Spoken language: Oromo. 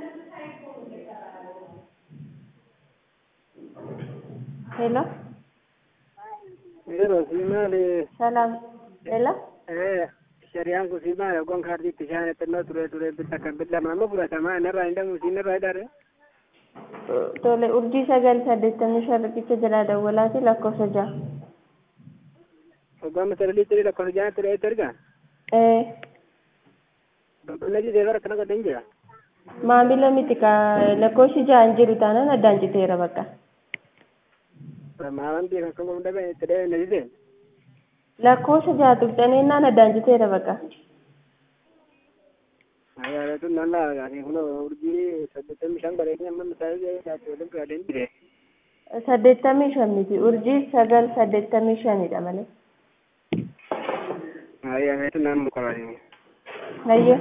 ሄሎ Yeroo si maali ሰላም ሄሎ shari'aan kun si maali gon kaartiitti ishaan xinnoo ture ture bitta kan billama amma fudhatamaa inarraa hin dhamu siinarraa hidhare tole urjii sagal saddeettamii shan riqicha jalaa dawwalaati lakkoofsa ja'a hoggaa masalaliitti lakkoofsa jaanatti dha'eetti erga ee qulqullina jitee bara kana godhan jira maamila miti ka lakkoofsi ja'an jiru taanaan addaan citeera bakka maalan beeka akka gomda ba'e itti dha'ee na jite lakkoofsa ja'a tuqxaneennaan addaan citeera bakka ayaaratu nan laagaati kun urjii saddeettamii shan bareedni amma misaalee jaatti waliin gaadeen jire saddeettamii shan miti urjii sagal saddeettamii shanidha malee ayaaratu nan mukabaatini hayyo